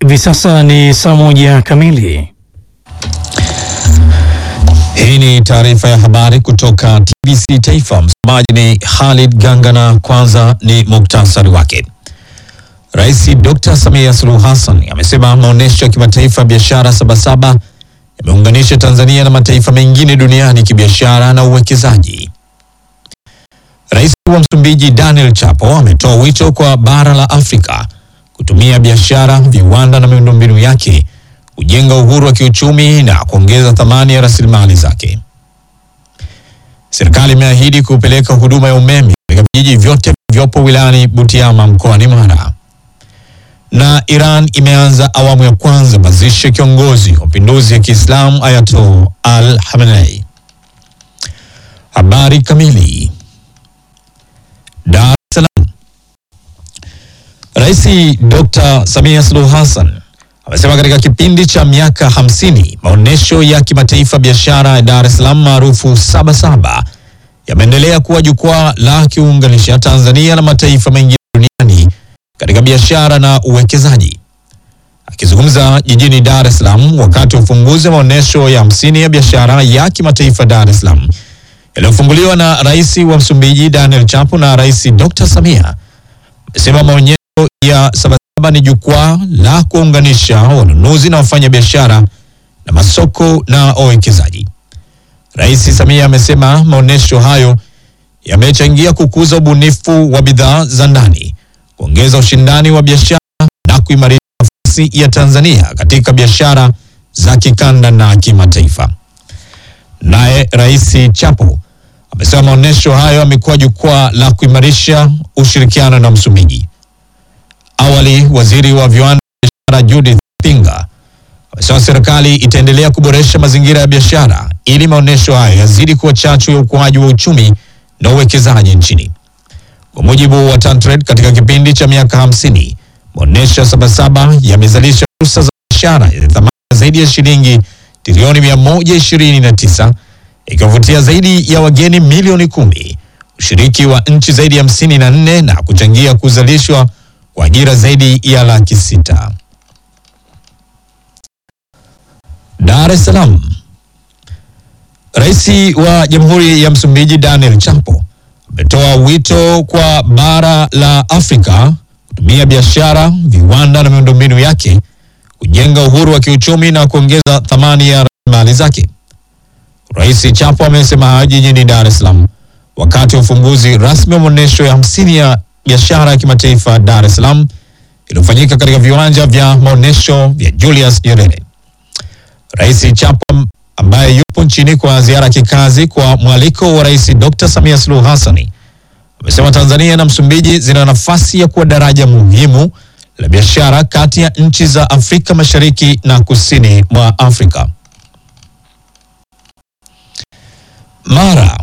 Hivi sasa ni saa moja kamili. Hii ni taarifa ya habari kutoka TBC Taifa. Msomaji ni Khalid Gangana. Kwanza ni muktasari wake. Rais Dr. Samia Suluhu Hassan amesema maonyesho ya kimataifa ya biashara Sabasaba yameunganisha Tanzania na mataifa mengine duniani kibiashara na uwekezaji. Rais wa Msumbiji Daniel Chapo ametoa wito kwa bara la Afrika kutumia biashara, viwanda na miundombinu yake kujenga uhuru wa kiuchumi na kuongeza thamani ya rasilimali zake. Serikali imeahidi kupeleka huduma ya umeme katika vijiji vyote vilivyopo wilayani Butiama mkoani Mara. Na Iran imeanza awamu ya kwanza mazishi ya kiongozi wa mapinduzi ya Kiislamu Ayatollah Al Khamenei. Habari kamili. Dar es Salaam. Rais Dr. Samia Suluhu Hassan amesema katika kipindi cha miaka hamsini maonyesho ya kimataifa biashara ya Dar es Salaam maarufu Sabasaba yameendelea kuwa jukwaa la kiunganisha Tanzania na mataifa mengine duniani katika biashara na uwekezaji. Akizungumza jijini Dar es Salaam wakati wa ufunguzi wa maonyesho ya hamsini ya biashara ya kimataifa Dar es Salaam yaliyofunguliwa na Rais wa Msumbiji Daniel Chapo na Rais Dr. Samia amesema maonyesho ya Sabasaba ni jukwaa la kuunganisha wanunuzi na wafanyabiashara na masoko na wawekezaji. Rais Samia amesema maonyesho hayo yamechangia kukuza ubunifu wa bidhaa za ndani, kuongeza ushindani wa biashara na kuimarisha nafasi ya Tanzania katika biashara za kikanda na kimataifa. Naye Rais Chapo amesema maonyesho hayo yamekuwa jukwaa la kuimarisha ushirikiano na Msumbiji. Awali, waziri wa viwanda na biashara Judith Pinga amesema serikali itaendelea kuboresha mazingira ya biashara ili maonyesho hayo yazidi kuwa chachu ya ukuaji wa uchumi na uwekezaji nchini. Kwa mujibu wa Tantrade, katika kipindi cha miaka hamsini maonyesho ya Sabasaba yamezalisha fursa za biashara yenye thamani zaidi ya shilingi trilioni 129 ikiwavutia zaidi ya wageni milioni kumi, ushiriki wa nchi zaidi ya hamsini na nne na kuchangia kuzalishwa kwa ajira zaidi ya laki sita. Dar es Salaam. Rais wa Jamhuri ya Msumbiji Daniel Chapo ametoa wito kwa bara la Afrika kutumia biashara, viwanda na miundombinu yake kujenga uhuru wa kiuchumi na kuongeza thamani ya rasilimali zake. Rais Chapo amesema hayo jijini Dar es Salaam wakati wa ufunguzi rasmi wa maonyesho ya hamsini ya biashara ya kimataifa Dar es Salaam iliyofanyika katika viwanja vya maonyesho vya Julius Nyerere. Rais Chapo ambaye yupo nchini kwa ziara ya kikazi kwa mwaliko wa Rais Dr. Samia Suluhu Hassan amesema Tanzania na Msumbiji zina nafasi ya kuwa daraja muhimu la biashara kati ya nchi za Afrika Mashariki na Kusini mwa Afrika. Mara.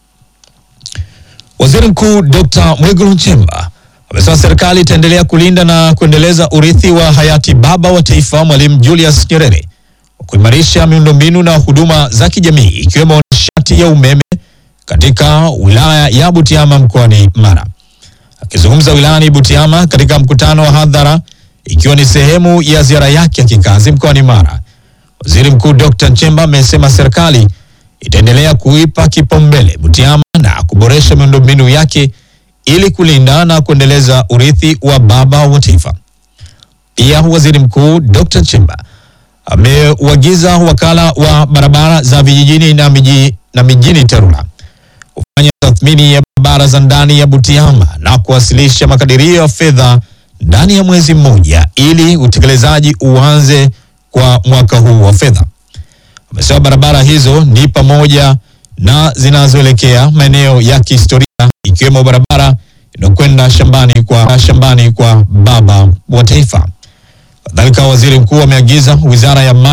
Waziri Mkuu Dr. Mwigulu Nchemba amesema serikali itaendelea kulinda na kuendeleza urithi wa hayati baba wa taifa Mwalimu Julius Nyerere kwa kuimarisha miundombinu na huduma za kijamii ikiwemo nishati ya umeme katika wilaya ya Butiama mkoani Mara. Akizungumza wilayani Butiama katika mkutano wa hadhara ikiwa ni sehemu ya ziara yake ya kikazi mkoani Mara, Waziri Mkuu Dr. Nchemba amesema serikali itaendelea kuipa kipaumbele Butiama na kuboresha miundombinu yake ili kulinda na kuendeleza urithi wa baba wa taifa. Pia Waziri Mkuu Dr. Nchemba ameuagiza wakala wa barabara za vijijini na, miji, na mijini TARURA kufanya tathmini ya barabara za ndani ya Butiama na kuwasilisha makadirio ya fedha ndani ya mwezi mmoja ili utekelezaji uanze kwa mwaka huu wa fedha. Amesema barabara hizo ni pamoja na zinazoelekea maeneo ya kihistoria ikiwemo barabara inayokwenda shambani kwa, shambani kwa baba wa taifa. Kadhalika, waziri mkuu ameagiza wizara ya maji